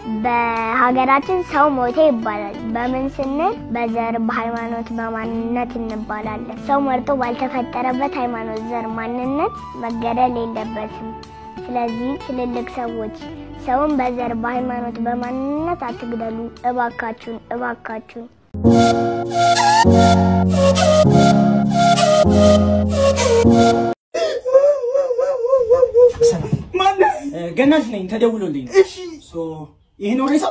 በሀገራችን ሰው ሞተ ይባላል። በምን ስንል በዘር፣ በሃይማኖት፣ በማንነት እንባላለን። ሰው መርጦ ባልተፈጠረበት ሃይማኖት፣ ዘር፣ ማንነት መገደል የለበትም። ስለዚህ ትልልቅ ሰዎች ሰውን በዘር፣ በሃይማኖት፣ በማንነት አትግደሉ። እባካችሁን እባካችሁን። ገናሽ ነኝ ተደውሎልኝ ነው። እሺ ሶ ይሄ ነው ሬሳው።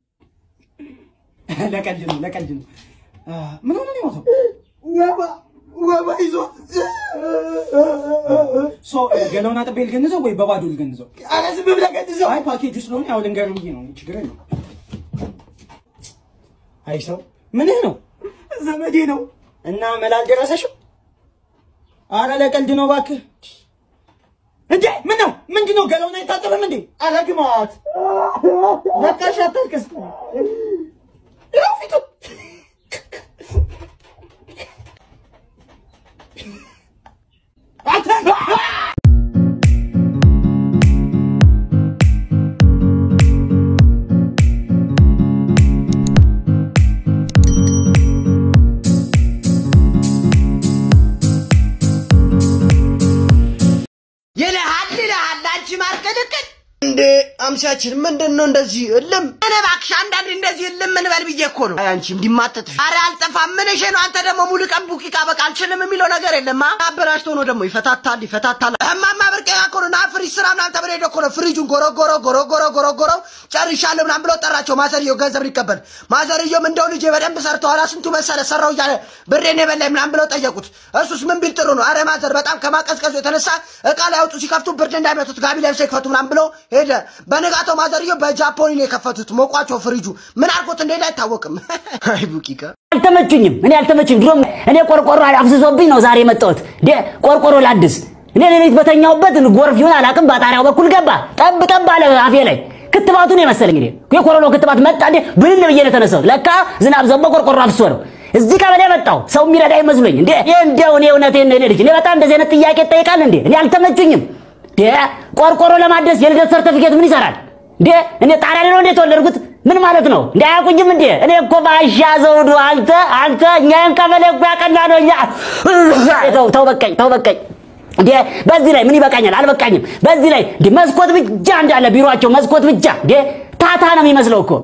ለቀልድ ነው ለቀልድ ነው። አ፣ ምን ሆነ ነው የሞተው? ወባ ወባ ይዞት ሶ ገላውን አጥቤ ልገንዘው ወይ በባዶ ልገንዘው? ኧረ ዝም ብለህ ገድዘው። አይ ፓኬጅ ስለሆነ ያው ልንገርህ ብዬ ነው። ችግር የለውም። አይ ሰው ምንህ ነው ዘመዴ ነው። እና መላ አልደረሰሽም? አረ ለቀልድ ነው እባክህ። እንዴ ምን ነው ምንድን ነው? ገላውን አይታጠብም እንዴ? አረ ግማት በቃሽ፣ አታልቅስ። ይኸው ፊቱ ይልሃል ይልሃል አንቺ ማርቅልቅል እንዴ አምሳችን ምንድን ነው እንደዚህ እልም? እኔ እባክሽ አንዳንድ እንደዚህ እልም ምን በል ብዬ እኮ ነው። አይ አንቺ እንዲማተት አረ አልጠፋም። ምን እሺ ነው አንተ ደግሞ ሙሉ ቀን ቡቂቃ በቃ አልችልም የሚለው ነገር የለማ። አበላሽቶ ነው ደግሞ ይፈታታል ይፈታታል። እማማ ብርቄ ጋር እኮ ነው ና ፍሪጅ ስራ ምናምን ተብሎ ሄዶ እኮ ነው ፍሪጁን ጎረጎሮ ጎረጎሮ ጎረጎሮ ጨርሻለሁ ምናምን ብለው ጠራቸው። ማዘርየው ገንዘብ ሊቀበል ማዘርየውም እንደው ልጄ በደንብ ሰርተዋል ስንቱ መሰለ ሰራው እያለ ብሬን የበላኝ ምናምን ብለው ጠየቁት። እሱስ ምን ቢል ጥሩ ነው? አረ ማዘር በጣም ከማቀዝቀዙ የተነሳ እቃ ላይ አውጡ ሲከፍቱ ብርድ እንዳይመቱት ጋቢ ለብሰው ይክፈቱ ምናምን ብሎ ሄደ። በነጋታው ማዘርየው በጃፖኒ ነው የከፈቱት። ሞቋቸው ፍሪጁ ምን አድርጎት እንደሄደ አይታወቅም። አይ ቡቂቃ አልተመቹኝም። እኔ አልተመቹኝ። ድሮም እኔ ቆርቆሮ አፍስሶብኝ ነው ዛሬ የመጣሁት። ደ ቆርቆሮ ላድስ እኔ ሌሊት በተኛውበት ጎርፍ ይሁን አላውቅም፣ በጣሪያው በኩል ገባ። ጠብ ጠብ አለ አፌ ላይ። ክትባቱን የመሰለኝ እንግዲህ የኮሮና ክትባት መጣ እንዴ ብልን ብዬ ነው የተነሳሁት። ለካ ዝናብ ዘንቦ ቆርቆሮ አፍሶ ነው። እዚህ ቀበሌ መጣሁ ሰው የሚረዳ ይመስሎኝ እንዴ ይሄ እንደው እኔ እውነቴን ነው ልጅ እኔ በጣም እንደዚህ አይነት ጥያቄ ይጠይቃል እንዴ እኔ አልተመቹኝም። ደ ቆርቆሮ ለማደስ የልደት ሰርተፊኬት ምን ይሰራል እንዴ? እኔ ጣሪያ ላይ ነው እንዴ የተወለድኩት? ምን ማለት ነው እንዴ? አያውቁኝም እንዴ? እኔ እኮ ባሻ ዘውዱ አንተ አንተ እኛን ቀበሌ እኮ ያቀና ነው እኛ ተው ተው በቃኝ ተው በቃኝ። እንዴ በዚህ ላይ ምን ይበቃኛል? አልበቃኝም። በዚህ ላይ እንዴ መስኮት ብቻ እንዳለ ቢሮአቸው መስኮት ብቻ እንዴ ታታ ነው የሚመስለው እኮ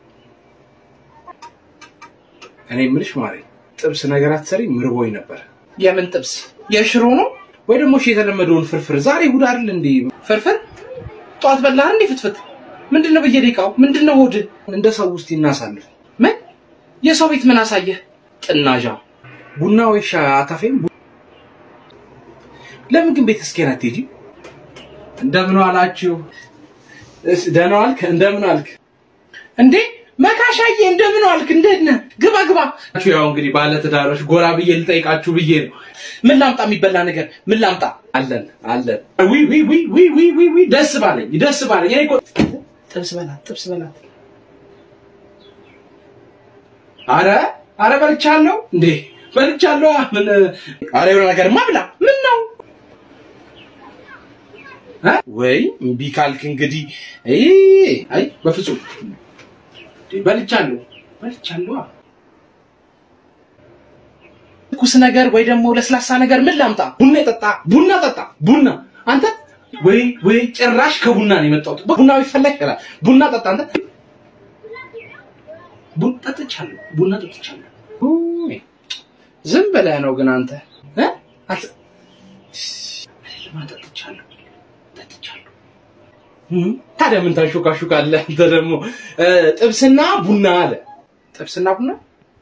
እኔ የምልሽ ማሬ ጥብስ ነገር አትሰሪ ምርቦኝ ነበር። የምን ጥብስ? የሽሮ ነው ወይ ደግሞ እሺ የተለመደውን ፍርፍር። ዛሬ እሑድ አይደል እንዴ? ፍርፍር? ጠዋት በላህ እንዴ ፍትፍት? ምንድነው በየደቂቃው ምንድነው ሆድ? እንደ ሰው ውስጥ ይናሳልፍ። ምን የሰው ቤት ምን አሳየህ? ጥናዣ ቡና ወይ ሻይ አታፌም? ለምን ግን ቤት እስኪን አትሄጂ? እንደምን ዋላችሁ? እስ ደህና ዋልክ? እንደምን ዋልክ? እንዴ መካሻዬ እንደምን ዋልክ? እንዴት ነህ? ግባ ግባ። ያው እንግዲህ ባለ ትዳሮች ጎራ ብዬ ልጠይቃችሁ ብዬ ነው። ምን ላምጣ? የሚበላ ነገር ምን ላምጣ? አለን አለን። ዊ ዊ ዊ ዊ ዊ ዊ ዊ ደስ ባለኝ ደስ ባለኝ። እኔ እኮ ጥብስ በላት ጥብስ በላት። አረ አረ በልቻለሁ እንዴ በልቻለሁ። ምን አረ የሆነ ነገርማ ብላ። ምን ነው እ? ወይ እምቢ ካልክ እንግዲህ አይ አይ በፍጹም እንዴ፣ በልቻለሁ በልቻለሁ። ትኩስ ነገር ወይ ደግሞ ለስላሳ ነገር ምን ላምጣ? ቡና ጠጣ ቡና ጠጣ ቡና አንተ ወይ ወይ ጭራሽ ከቡና ነው የመጣሁት። ቡና ቢፈላ ይችላል። ቡና ጠጣ አንተ። ቡና ጠጥቻለሁ ቡና ጠጥቻለሁ። ኡይ፣ ዝም ብለህ ነው ግን አንተ እ? አት- አይደለም፣ ጠጥቻለሁ ጠጥቻለሁ። እም፣ ታዲያ ምን ታሾካሹካለህ አንተ ደግሞ? እ፣ ጥብስና ቡና አለ። ጥብስና ቡና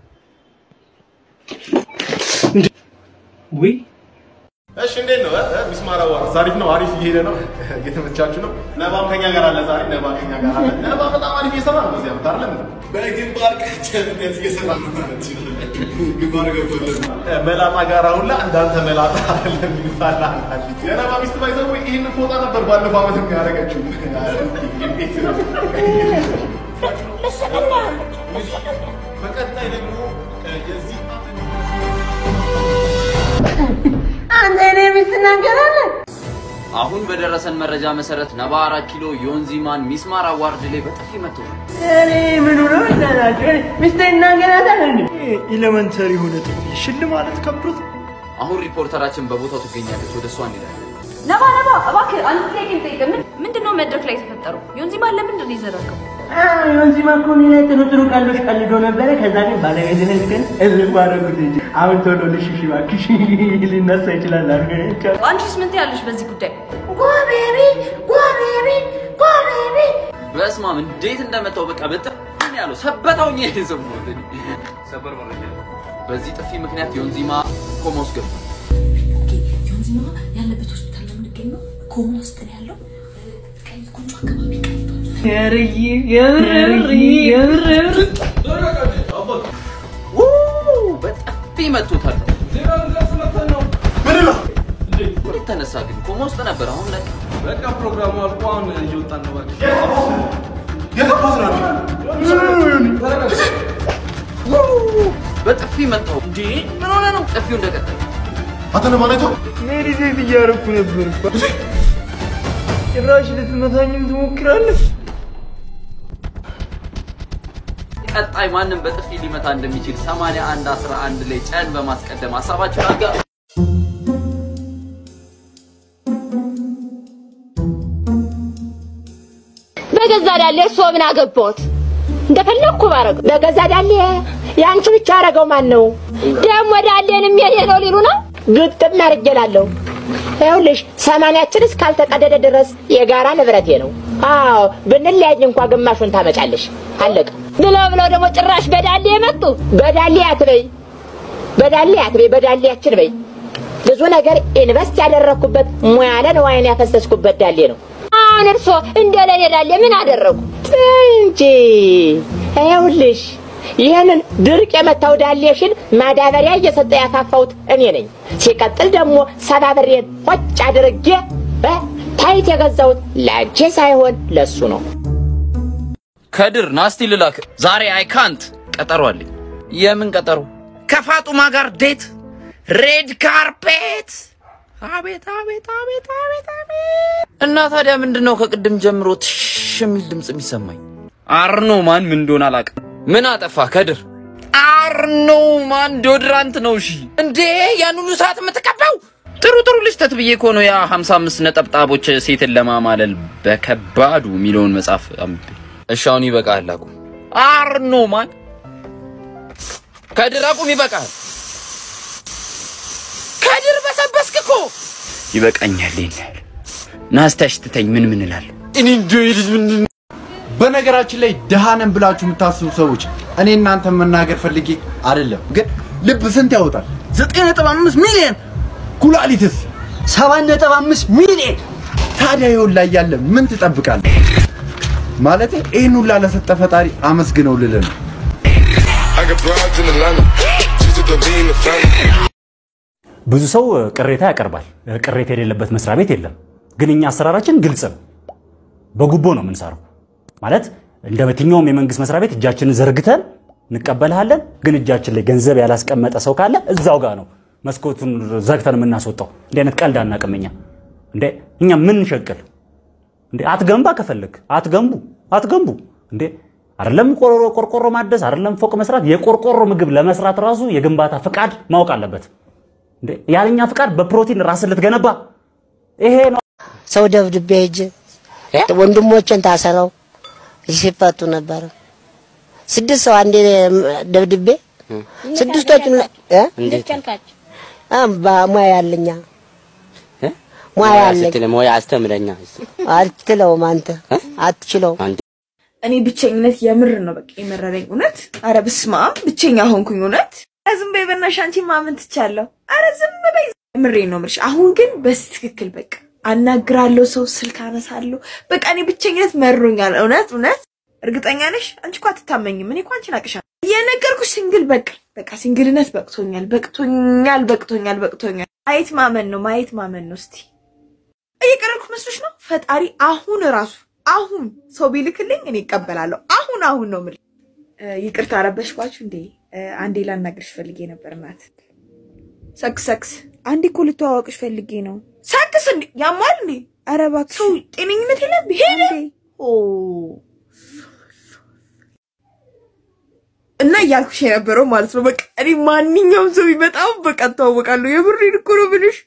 ውይ እሺ እንዴት ነው? እ? ሚስማር አዋርድ አሪፍ ነው፣ አሪፍ እየሄደ ነው፣ እየተመቻችሁ ነው። ነባም ከኛ ጋር አለ ዛሬ። ነባ ከኛ ጋር አለ። ነባ በጣም አሪፍ እየሰራ ነው በዚህ ዓመት አይደለም? በግንባር ቀደምትነት እየሰራ ነው ማለት ይችላል። ግንባር ገብቶለት እ፣ መላጣ ጋር ሁላ እንዳንተ መላጣ አይደለም ይባላል አንዳንድ የነባ ሚስት ባይዘው ይህን ፎጣ ነበር ባለፈው ዓመት የሚያደርገችው። እንዴት ነው? በቀጣይ ደግሞ እ፣ የዚህ ዓመት አንተ እኔ ሚስት ትናገራለህ? አሁን በደረሰን መረጃ መሰረት ነባ አራት ኪሎ ዮንዚማን ሚስማር አዋርድ ላይ በጥፊ መጥቶታል። እኔ ምን ሆነ እንዳላችሁ ሚስቴ እናገራታል እንዴ? ኤሌመንተሪ ሆነ ጥፊ ሽል ማለት ከብዶት አሁን ሪፖርተራችን በቦታው ትገኛለች። ወደ እሷ እንሄዳለን። ነባ ነባ፣ እባክህ አንድ ጥያቄ ልጠይቅህ። ምን ምንድን ነው መድረክ ላይ የተፈጠረው? ዮንዚማን ለምንድን ነው የዘረገው? ዮንዚማ እኮ እኔ ላይ ጥሩ ጥሩ ቀልዶች ቀልዶ ነበረ። ከዛ ግን ባለቤትነት ግን እልም አደረጉት እንጂ አሁን ቶሎ ልሽሽ እባክሽ ሊነሳ ይችላል አድርገ አንቺስ ምን ትያለሽ በዚህ ጉዳይ? ጎቤቢ ጎቤቢ ጎቤቢ በስማም እንዴት እንደመታው በቃ በጥፊ ነው ያለው። ሰበታው ነው የሰማሁት እኔ። ሰበር መረጃ። በዚህ ጥፊ ምክንያት ዮንዚማ ኮማ ውስጥ ገብቷል። ዮንዚማ ያለበት ሆስፒታል ነው የምንገኘው። ኮማ ውስጥ ነው ያለው። ቀይ ቁንጮ አካባቢ ቀልቷል። የርይ የምር የምር በጥፊ መቶታል። እንዴት ተነሳ ግን? ኮማ ውስጥ ነበር። አሁን ላይ በቃ ፕሮግራሙ አልቆ አሁን እየወጣን ነው። እባክሽ በጥፊ መታው። እንዴ ምን ሆነ ነው? ጥፊው እንደቀጠለ አንተ ለማን አይተው ሜሪ ሴት እያደረኩ ነበር እኮ። ጭራሽ ልትመታኝም ትሞክራለህ? ቀጣይ ማንም በጥፊ ሊመታ እንደሚችል 81 11 ላይ ጨን በማስቀደም ሀሳባችሁን አጋ በገዛ ዳሌ እርሶ ምን አገባዎት? እንደፈለግኩ ባረገው። በገዛ ዳሌ የአንቺ ብቻ አረገው ማን ነው? ደግሞ ዳሌንም የኔ ነው ሊሉ ነው? ግጥም አርጌላለሁ። ይኸውልሽ ሰማንያችን እስካልተቀደደ ድረስ የጋራ ንብረቴ ነው። አዎ ብንለያይ እንኳ ግማሹን ታመጫለሽ። አለቀ። ብለው ብለው ደግሞ ጭራሽ በዳሌ የመጡ በዳሌ አትበይ፣ በዳሌ አትበይ፣ በዳሌያችን በይ። ብዙ ነገር ኢንቨስት ያደረግኩበት ሙያለ ንዋይን ያፈሰስኩበት ዳሌ ነው። አሁን እርሶ እንደ ለኔ ዳሌ ምን አደረጉ እንጂ ይኸውልሽ ይህንን ድርቅ የመታው ዳሌሽን ማዳበሪያ እየሰጠ ያፋፋሁት እኔ ነኝ። ሲቀጥል ደግሞ ሰባብሬን ሆጭ አድርጌ ታይት የገዛሁት ለአንቺ ሳይሆን ለሱ ነው። ከድር ናስቲ ልላክ ዛሬ አይ ካንት ቀጠሮ አለኝ። የምን ቀጠሮ? ከፋጡማ ጋር ዴት ሬድ ካርፔት። አቤት አቤት አቤት አቤት አቤት። እና ታዲያ ምንድን ነው ከቅድም ጀምሮ ትሽ የሚል ድምፅ የሚሰማኝ? አርኖ ማን ምን እንደሆነ አላውቅም። ምን አጠፋ ከድር? አርኖ ማን ዶድራንት ነው። እሺ እንዴ ያን ሁሉ ሰዓት የምትቀባው? ጥሩ ጥሩ ልጅተት ብዬ እኮ ነው ያ 55 ነጠብጣቦች ሴትን ለማማለል በከባዱ የሚለውን መጽሐፍ አንብቤ። እሺ አሁን ይበቃል። አቁም። አርኖ ማን ከድር አቁም፣ ይበቃል። ከድር በሰበስክ እኮ ይበቃኛል። ይሄን ናስታሽ ትተኝ ምን ምን እላለሁ እኔ እንደው ይህ ልጅ ምንድን ነው? በነገራችን ላይ ድሃ ነን ብላችሁ የምታስቡ ሰዎች እኔ እናንተ መናገር ፈልጌ አይደለም፣ ግን ልብ ስንት ያወጣል? ዘጠኝ ነጥብ አምስት ሚሊዮን ኩላሊትስ ሰባት ነጥብ አምስት ሚሊዮን ታዲያ ይኸውልህ ላይ ያለ ምን ትጠብቃለህ? ማለቴ ይህን ሁላ ለሰጠ ፈጣሪ አመስግነው ልልህ ነው። ብዙ ሰው ቅሬታ ያቀርባል። ቅሬታ የሌለበት መስሪያ ቤት የለም። ግን እኛ አሰራራችን ግልጽ ነው። በጉቦ ነው የምንሰራው። ማለት እንደ የትኛውም የመንግስት መስሪያ ቤት እጃችንን ዘርግተን እንቀበልሃለን። ግን እጃችን ላይ ገንዘብ ያላስቀመጠ ሰው ካለ እዛው ጋር ነው መስኮቱን ዘግተን የምናስወጣው። እንዲህ አይነት ቀልድ አናውቅም እኛ። እንዴ እኛ ምን ሸቅል እንዴ? አትገንባ ከፈለግ አትገንቡ፣ አትገንቡ እንዴ አይደለም ቆርቆሮ ቆርቆሮ ማደስ አይደለም ፎቅ መስራት፣ የቆርቆሮ ምግብ ለመስራት ራሱ የግንባታ ፍቃድ ማወቅ አለበት። እንዴ ያለኛ ፍቃድ በፕሮቲን ራስን ልትገነባ ይሄ ነው። ሰው ደብድቤ ሂጅ ወንድሞችን ታሰረው ሲፈቱ ነበረ። ስድስት ሰው አንዴ ደብድቤ ስድስቶቹን እ አ በሙያ ያለኛ ሙያ ያለኝ ሙያ አስተምረኛ አትችለውም አንተ አትችለውም። እኔ ብቸኝነት የምር ነው በቃ የመረረኝ እውነት። አረ በስመ አብ ብቸኛ ሆንኩኝ እውነት። ኧረ ዝም በይ በእናትሽ አንቺ ማመን ትቻለሁ። አረ ዝም በይ ምሬን ነው የምልሽ። አሁን ግን በትክክል በቃ አናግራለሁ፣ ሰው ስልክ አነሳለሁ። በቃ እኔ ብቸኝነት መሮኛል እውነት እውነት። እርግጠኛ ነሽ? አንቺ እኮ አትታመኝም። እኔ እኮ አንቺን አቅሻለሁ። የነገርኩሽ ሲንግል በቃ በቃ ሲንግልነት በቅቶኛል፣ በቅቶኛል፣ በቅቶኛል፣ በቅቶኛል። ማየት ማመን ነው፣ ማየት ማመን ነው። እስቲ እየቀረልኩ መስሎሽ ነው? ፈጣሪ አሁን ራሱ አሁን ሰው ቢልክልኝ እኔ ይቀበላለሁ። አሁን አሁን ነው የምልሽ። ይቅርታ ረበሽኳችሁ እንዴ? አንዴ ላናግርሽ ፈልጌ ነበር እናት። ሰክስ ሰክስ። አንዴ እኮ ልተዋወቅሽ ፈልጌ ነው። ሳክስ እንዴ ያማል እንዴ? ኧረ እባክሽ ሰው ጤነኝነት የለም። ሄደ ኦ እና እያልኩሽ የነበረው ማለት ነው። በቃ እኔ ማንኛውም ሰው በጣም በቃ እተዋወቃለሁ። የምሬን እኮ ነው ብልሽ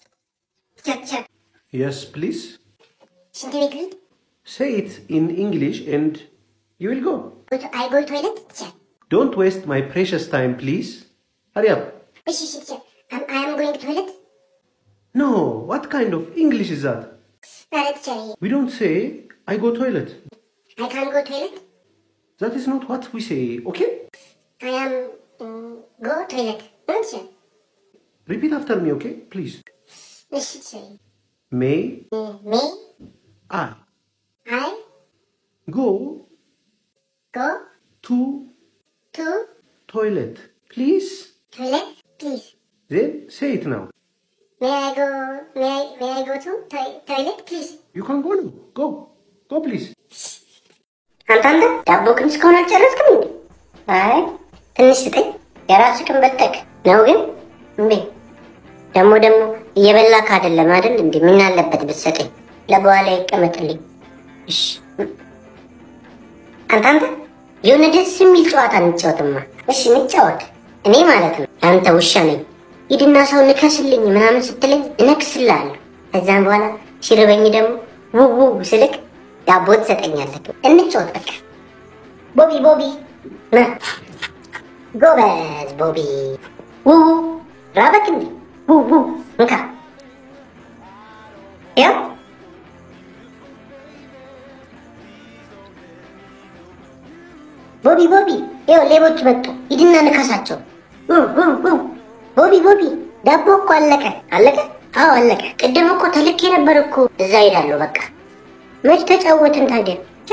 Yes, please. ሽንት ቤት ልሂድ? Say it in English and you will go. አይ ጎ ቶይለት ቲቸር። Don't waste my precious time, please. Hurry up. እሺ እሺ ቲቸር። አይ አም ጎይንግ ቶይለት። No, what kind of English is that? ኧረ ቲቸር We don't say, I go toilet. አይ ካን ጎ ቶይለት። That is not what we say, okay? አይ አም ጎ ቶይለት ነው ቲቸር። Repeat after me, okay? Please. እሺ ቲቸር። May ሜ I አይ go ጎ to ቱ toilet, please? ቶይለት ፕሊዝ። Then say it now. ሜ አይ ጎ ሜ አይ ሜ አይ ጎ ቱ ቶይለት ፕሊዝ። You can go now. Go. Go, please. አንተ አንተ ዳቦ ግን እስካሁን አልጨረስክም እንዴ? አይ ትንሽ ስጠኝ። የራስህን በልተህ ነው ግን እምቢ። ደግሞ ደግሞ እየበላክ አይደለም አይደል እንዴ? ምን አለበት ብትሰጠኝ? ለበኋላ ይቀመጥልኝ። እሺ አንተ አንተ የሆነ ደስ የሚል ጨዋታ እንጫወትማ። እሺ እንጫወት። እኔ ማለት ነው አንተ ውሻ ነኝ። ሂድና ሰው ንከስልኝ ምናምን ስትለኝ እነክስልሃለሁ። ከዛም በኋላ ሲርበኝ ደግሞ ውው ውው ስልክ ዳቦ ትሰጠኛለህ። እንጫወት በቃ። ቦቢ ቦቢ ና ጎበዝ ቦቢ። ውው ራበክ እንዴ? ውው ውው እንካ ያው ቦቢ ቦቢ ይኸው ሌቦች መጡ። ሂድና ንከሳቸው። ውው ውው ውው ቦቢ ቦቢ ዳቦ እኮ አለቀ። አለቀ? አዎ አለቀ። ቅድም እኮ ተልኬ ነበር እኮ። እዛ ሄዳለሁ በቃ። መች ተጫወትን ታዲያ?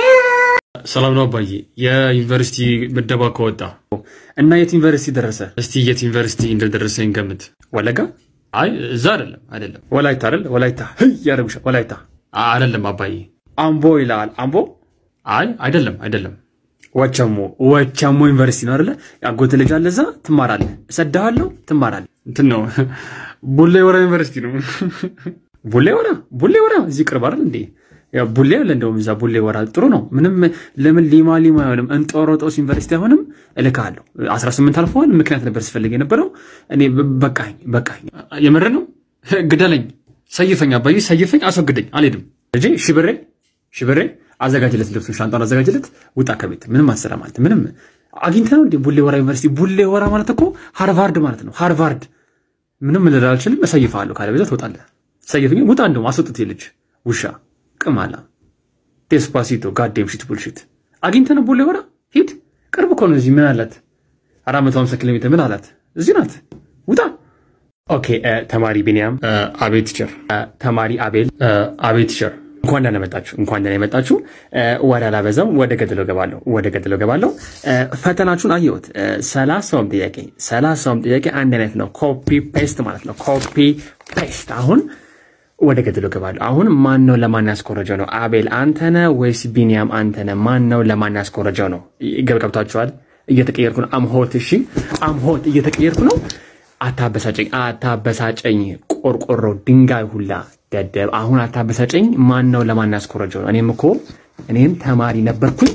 ሰላም ነው አባዬ። የዩኒቨርሲቲ ምደባ ከወጣ እና የት ዩኒቨርሲቲ ደረሰ? እስቲ የት ዩኒቨርሲቲ እንደደረሰኝ ገምት። ወለጋ? አይ እዛ አይደለም፣ አይደለም። ወላይታ አይደል? ወላይታ ህይ ያደርጉሻል። ወላይታ አ- አይደለም አባዬ። አምቦ ይላል። አምቦ? አይ አይደለም፣ አይደለም። ወቸሞ ወቸሞ ዩኒቨርሲቲ ነው አይደለ? ያጎት ልጅ አለ እዛ፣ ትማራለህ። እሰድሃለሁ፣ ትማራለህ። እንትን ነው ቡሌ ወራ ዩኒቨርሲቲ ነው። ቡሌ ወራ ቡሌ ወራ እዚህ ቅርብ አይደል እንዴ? ያው ቡሌ አለ እንደውም እዛ ቡሌ ወራ ጥሩ ነው። ምንም ለምን ሊማ ሊማ አይሆንም? እንጦሮጦስ ዩኒቨርሲቲ አይሆንም? እልክሃለሁ። 18 አልፈዋል። ምክንያት ነበር ስፈልግ የነበረው እኔ በ- በቃኝ በቃኝ። የምር ነው። ግደለኝ፣ ሰይፈኝ፣ አባዬ ሰይፈኝ፣ አስወግደኝ። አልሄድም። ልጄ ሽብሬ ሽብሬ አዘጋጅለት፣ ልብሱን ሻንጣውን አዘጋጅለት፣ ውጣ ከቤት ምንም አትሰራም አንተ። ምንም አግኝተህ ነው እንዴ? ቡሌ ወራ ዩኒቨርሲቲ። ቡሌ ወራ ማለት እኮ ሃርቫርድ ማለት ነው። ሃርቫርድ ምንም ልል አልችልም። እሰይፍሃለሁ። ካለ ቤዛ ትወጣለህ። ሰይፍኝ፣ ውጣ። እንደውም አስወጥት ልጅ ውሻ ቅማላ ዴስፓሲቶ ጋዴም ሽት ቡልሽት አግኝተህ ነው ቡሌ ወራ ሂድ። ቅርብ እኮ ነው። እዚህ ምን አላት? አራት መቶ ሃምሳ ኪሎ ሜትር ምን አላት? እዚህ ናት። ውጣ። ኦኬ እ፣ ተማሪ ቢንያም እ፣ አቤት ቲቸር። እ፣ ተማሪ አቤል እ፣ አቤት ቲቸር። እንኳን ደህና መጣችሁ፣ እንኳን ደህና የመጣችሁ። እ፣ ወደ አላበዛም፣ ወደ ገድለው ገባለሁ፣ ወደ ገድለው ገባለሁ። እ፣ ፈተናችሁን አየሁት። እ፣ ሰላሳውም ጥያቄ ሰላሳውም ጥያቄ አንድ አይነት ነው። ኮፒ ፔስት ማለት ነው። ኮፒ ፔስት አሁን ወደ ገድሎ ገባለሁ። አሁን ማን ነው ለማን ያስኮረጀው ነው? አቤል አንተነ ወይስ ቢንያም አንተነ? ማን ነው ለማን ያስኮረጀው ነው? ገብ ገብታችኋል? እየተቀየርኩ ነው። አምሆት እሺ፣ አምሆት እየተቀየርኩ ነው። አታበሳጨኝ፣ አታበሳጨኝ። ቆርቆሮ ድንጋይ ሁላ ደደብ። አሁን አታበሳጨኝ። ማን ነው ለማን ያስኮረጀው ነው? እኔም እኮ እኔም ተማሪ ነበርኩኝ።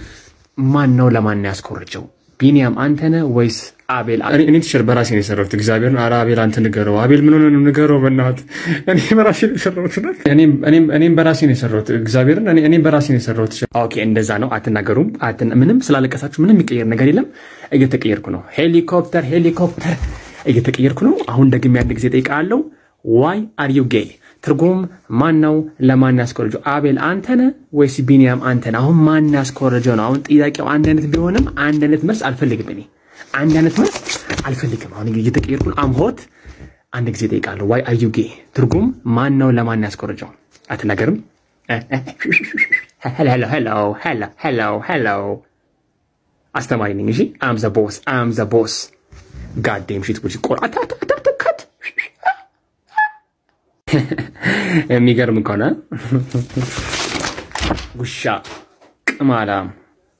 ማን ነው ለማን ያስኮረጀው? ቢንያም አንተነ ወይስ አቤል? እኔ- እኔ ቲቸር በራሴ ነው የሰራሁት። እግዚአብሔርን ኧረ አቤል አንተ ንገረው። አቤል ምን ሆነ ነው ንገረው፣ በእናትህ እኔ በራሴ ነው የሰራሁት። እኔም- እኔም- እኔም በራሴ ነው የሰራሁት። እግዚአብሔርን እኔ- እኔም በራሴ ነው የሰራሁት። ኦኬ እንደዛ ነው። አትናገሩም። አትን- ምንም ስላለቀሳችሁ ምንም የሚቀየር ነገር የለም። እየተቀየርኩ ነው። ሄሊኮፕተር ሄሊኮፕተር እየተቀየርኩ ነው። አሁን ደግሜ አንድ ጊዜ ጠይቃለሁ። ዋይ አር ዩ ጌይ? ትርጉም ማን ነው ለማን ያስኮረጀው? አቤል አንተነ ወይስ ቢንያም አንተነ? አሁን ማን ያስኮረጀው ነው? አሁን ጥያቄው አንድ አይነት ቢሆንም አንድ አይነት መልስ አልፈልግም። እኔ አንድ አይነት መልስ አልፈልግም። አሁን እየተቀየርኩ ነው። አምሆት አንድ ጊዜ ጠይቃለሁ። ዋይ አር ዩ ጌይ? ትርጉም ማን ነው ለማን ያስኮረጀው? አትናገርም? ሄሎ ሄሎ ሄሎ ሄሎ ሄሎ አስተማሪ ነኝ። እሺ አም ዘ ቦስ አም ዘ ቦስ ጋዴም ሺት ጉጂ ቆር አታታታከት የሚገርም ከሆነ ውሻ፣ ቅማላም፣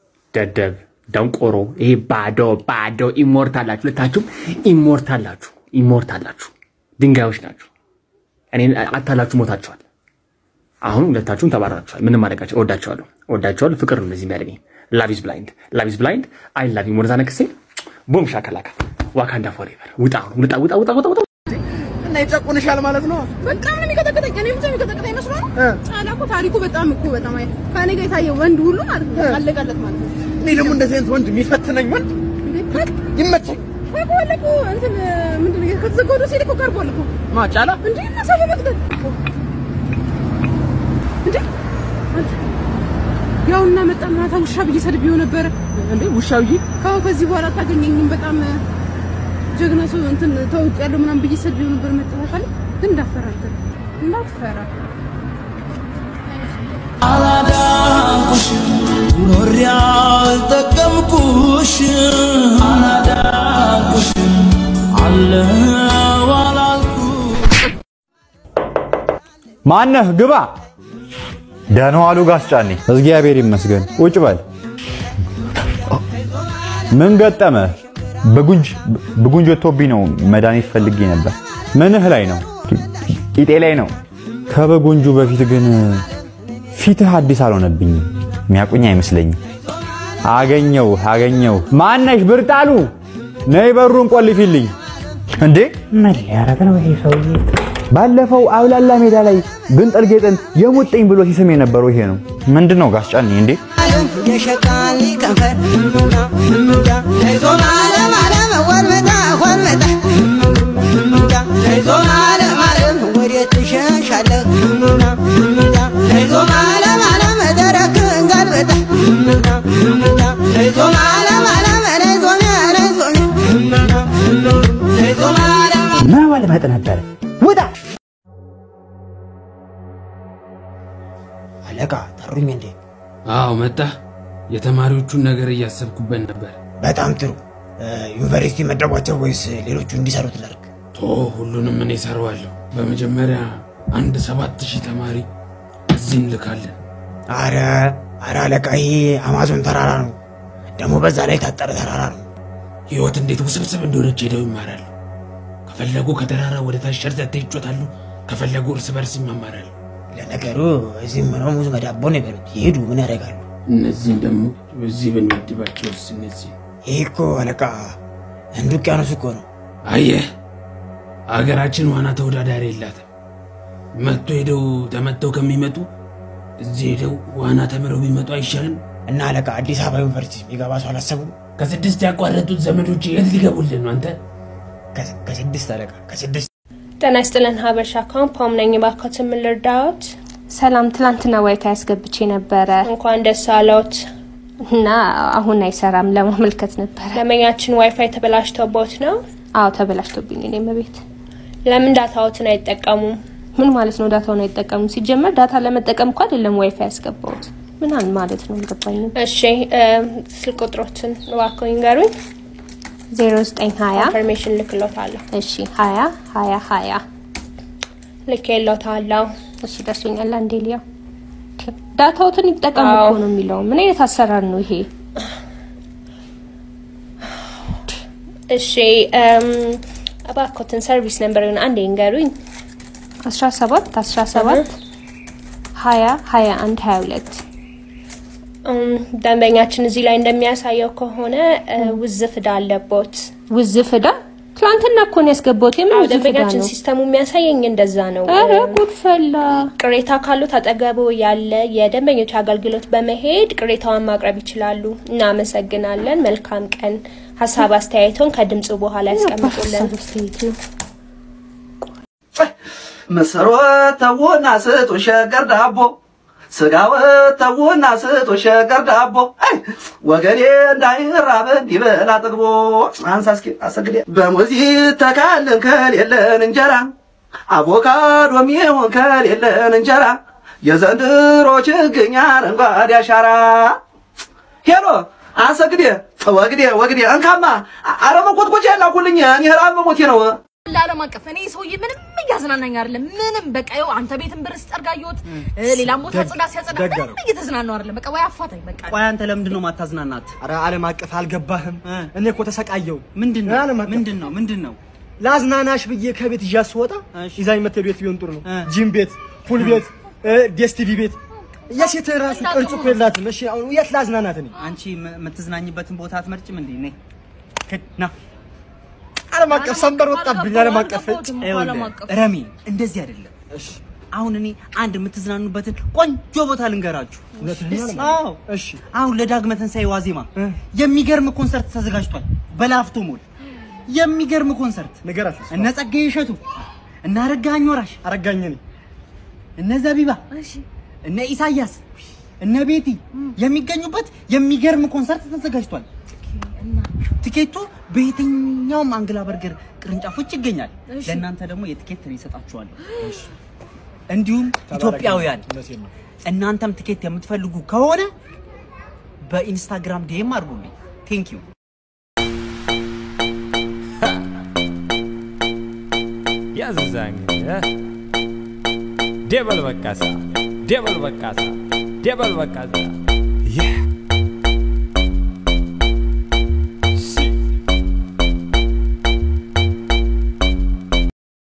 ደደብ፣ ደንቆሮ ይሄ ባዶ ባዶ ኢሞርታላችሁ፣ ሁለታችሁም ኢሞርታላችሁ። ኢሞርታል ናችሁ፣ ድንጋዮች ናችሁ። እኔን አታላችሁ ሞታችኋል። አሁን ሁለታችሁም ተባራችኋል። ምንም ማድረጋቸው እወዳችኋለሁ፣ እወዳችኋለሁ። ፍቅር ነው እንደዚህ የሚያደርገኝ። ላቭ ኢዝ ብላይንድ፣ ላቭ ኢዝ ብላይንድ። አይ ላቭ ዩ ሞር ዛን ክሴ ቦም ሻከላካ ዋካንዳ ፎሬቨር። ውጣ አሁን ውጣ፣ ውጣ፣ ውጣ፣ ውጣ፣ ውጣ። እና ይጨቁንሻል ማለት ነው። በቃ ምን የሚቀጠቅጠኝ እኔ ብቻ የሚቀጠቅጠኝ መስሏል። አላ እኮ ታሪኩ በጣም እኮ በጣም አይ ከእኔ ጋር የታየ ወንድ ሁሉ ማለት ነው አለቀለት ማለት ነው። እኔ ደግሞ እንደዚህ አይነት ወንድ የሚፈትነኝ ወንድ ይመቸኝ። ቀርቧል እኮ እንትን ምንድን ነው ከተዘጋው ዶሴ እኮ ቀርቧል እኮ ማጫላ እንዴ እና ሰው በመቅደል እንዴ አንተ ያውና መጣ ማታ ውሻ ብዬ ሰድቤው ነበረ። እንዴ ውሻ ብዬ ካው ከዚህ በኋላ አታገኘኝም። በጣም ጀግና ሰው እንትን ተውቅ ያለው ምናምን ብዬ ሰድቤው ነበር። መጣታል ግን እንዳፈራ አንተ እንዳፈራ አላዳንኩሽም ኖሬ አልጠቀምኩሽም አላዳንኩሽም አለው አላልኩ ማነህ? ግባ። ደህና ዋሉ ጋስ ጫኔ። እግዚአብሔር ይመስገን። ቁጭ በል። ምን ገጠመ? በጉንጅ በጉንጅ ወጥቶብኝ ነው። መድኃኒት ፈልጌ ነበር። ምንህ ላይ ነው? ቂጤ ላይ ነው። ከበጉንጁ በፊት ግን ፊትህ አዲስ አልሆነብኝም። የሚያቁኝ አይመስለኝም። አገኘው አገኘው። ማነሽ? ብርጣሉ ነይ በሩን ቆልፊልኝ። እንዴ ምን ሊያረግ ነው ይሄ ሰውዬ? ባለፈው አውላላ ሜዳ ላይ ግንጥል ጌጥን የሙጥኝ ብሎ ሲስም የነበረው ይሄ ነው። ምንድን ነው ጋስ ጫኔ? እንዴ የሸቃሊ ከንፈር ይዞ ማለም አለም ወርመጣ ወርመጣ ይዞ ማለም አለም ወዴት ትሸሻለህ ይዞ ማለም አለም ደረክ እንጋልበጣ ይዞ ማለም አለም ነይዞኛ ነይዞኛ ይዞ ማለም መወልመጥ ነበር። ውጣ አለቃ ጠሩኝ እንዴ? አዎ መጣ። የተማሪዎቹን ነገር እያሰብኩበት ነበር። በጣም ጥሩ። ዩኒቨርሲቲ መደቧቸው ወይስ ሌሎቹ እንዲሰሩት ላድርግ? ቶ ሁሉንም እኔ እሰራዋለሁ። በመጀመሪያ አንድ ሰባት ሺህ ተማሪ እዚህ እንልካለን። አረ አረ አለቃ ይሄ አማዞን ተራራ ነው። ደግሞ በዛ ላይ የታጠረ ተራራ ነው። ህይወት እንዴት ውስብስብ እንደሆነች ሄደው ይማራሉ። ከፈለጉ ከተራራ ወደ ታች ሸርተት ይጮታሉ፣ ከፈለጉ እርስ በርስ ይማማራሉ። ለነገሩ እዚህም ሆነው ሙዝ መዳቦ ነው የበሉት። ይሄዱ ምን ያደርጋሉ? እነዚህም ደግሞ እዚህ ብንመድባቸውስ እነዚህ ይህ እኮ አለቃ ህንድ ውቅያኖስ እኮ ነው። አየህ፣ አገራችን ዋና ተወዳዳሪ የላትም። መጥቶ ሄደው ተመተው ከሚመጡ እዚህ ሄደው ዋና ተምረው ቢመጡ አይሻልም? እና አለቃ አዲስ አበባ ዩኒቨርሲቲ የሚገባ ሰው አላሰቡም? ከስድስት ያቋረጡት ዘመዶች የት ሊገቡልን ነው? አንተ ከስድስት አለቃ ከስድስት ጤና ይስጥልን ሀበሻ ካምፓም ነኝ። እባክዎትን ምን ልርዳዎት? ሰላም፣ ትላንትና ዋይፋይ አስገብቼ ነበረ እንኳን ደስ አለዎት። እና አሁን አይሰራም። ለማመልከት ነበረ። ደንበኛችን ዋይፋይ ተበላሽቶቦት ነው? አዎ ተበላሽቶብኝ ነው። እኔም ቤት ለምን ዳታዎትን አይጠቀሙም? ምን ማለት ነው? ዳታውን አይጠቀሙም? ሲጀመር ዳታ ለመጠቀም እኮ አይደለም ዋይፋይ ያስገባሁት። ምን ማለት ነው? አልገባኝም። እሺ ስልክ ቁጥሮትን እባክዎ ይንገሩኝ። ዜሮ ዘጠኝ ሀያ ኢንፎርሜሽን ልክሎታለሁ። እሺ ሀያ ሀያ ሀያ ልኬሎታለሁ። እሺ ደርሶኛል። አንዴ ሊያው ዳታዎትን ይጠቀሙ እኮ ነው የሚለው። ምን አይነት አሰራር ነው ይሄ? እሺ እባክዎትን ሰርቪስ ነምበሩን አንዴ ይንገሩኝ። አስራ ሰባት አስራ ሰባት ሀያ ሀያ አንድ ሀያ ሁለት ደንበኛችን እዚህ ላይ እንደሚያሳየው ከሆነ ውዝፍ ዕዳ አለቦት። ውዝፍ ዕዳ? ትላንትና እኮ ነው ያስገባሁት። የምን አዎ ውዝፍ ዕዳ ደንበኛችን ነው? ሲስተሙ የሚያሳየኝ እንደዛ ነው። ኧረ ጉድ ፈላ። ቅሬታ ካሉት አጠገቡ ያለ የደንበኞች አገልግሎት በመሄድ ቅሬታውን ማቅረብ ይችላሉ። እናመሰግናለን። መልካም ቀን። ሀሳብ አስተያየቶን ከድምፁ በኋላ ያስቀምጡልን። ምስሮት ተውና ስጡ ሸገር ዳቦ ስጋወት ተውና ስጡ ሸገር ዳቦ አይ ወገኔ እንዳይራብ እንዲበላ ጥግቦ አንሳ እስኪ አሰግዴ በሙዚ ተካልን ከሌለን እንጀራ አቮካዶም ይሁን ከሌለን እንጀራ የዘንድሮ ችግኝ አረንጓዴ አሻራ ሄሎ አሰግዴ ወግዴ ወግዴ እንካማ አረመ ኮትኮቼ ላኩልኝ እኔ ራብ መሞቴ ነው ለዓለም አቀፍ እኔ ሰውዬ ምንም እያዝናናኝ አይደለም። ምንም በቃ ይኸው አንተ ቤትን ብር ስጠርጋየሁት ሌላም ቦታ ጽዳ ሲያጸዳ ደግ ምንም እየተዝናናው አይደለም። በቃ ወይ አፋታኝ በቃ ቆይ አንተ ለምንድን ነው ማታዝናናት? ኧረ ዓለም አቀፍ አልገባህም። እኔ እኮ ተሰቃየው። ምንድን ነው ምንድን ነው ምንድን ነው? ላዝናናሽ ብዬ ከቤት ይዣት ስወጣ ይዛኝ መተህ ቤት ቢሆን ጥሩ ነው። ጂም ቤት፣ ፑል ቤት፣ ዴስ ቲቪ ቤት የሴት ራሱ ቅርጽ እኮ የላትም። እሺ አሁን የት ላዝናናት እኔ? አንቺ ም- የምትዝናኝበትን ቦታ አትመርጭም እንዴ? ነይ ከ- ና ዓለም አቀፍ ሰንበር ወጣብኝ። ዓለም አቀፍ ይኸውልህ፣ ረሚ እንደዚህ አይደለም። አሁን እኔ አንድ የምትዝናኑበትን ቆንጆ ቦታ ልንገራችሁ። አዎ፣ እሺ። አሁን ለዳግመ ትንሣኤ ዋዜማ የሚገርም ኮንሰርት ተዘጋጅቷል በላፍቶ ሞል። የሚገርም ኮንሰርት ንገራት። እነ ጸጋዬ እሸቱ፣ እነ አረጋኸኝ ወራሽ፣ አረጋኝ እኔ እነ ዘቢባ፣ እነ ኢሳያስ፣ እነ ቤቲ የሚገኙበት የሚገርም ኮንሰርት ተዘጋጅቷል። ቲኬቱ በየትኛውም አንግላ በርገር ቅርንጫፎች ይገኛል። እሺ። ለእናንተ ደግሞ የቲኬት ትሪ እሰጣችኋለሁ። እንዲሁም ኢትዮጵያውያን እናንተም ቲኬት የምትፈልጉ ከሆነ በኢንስታግራም ዲኤም አድርጉልኝ። ቴንክ ዩ ያዝዛ እንግዲህ ደበል በቃሳ ደበል በቃሳ ደበል በቃሳ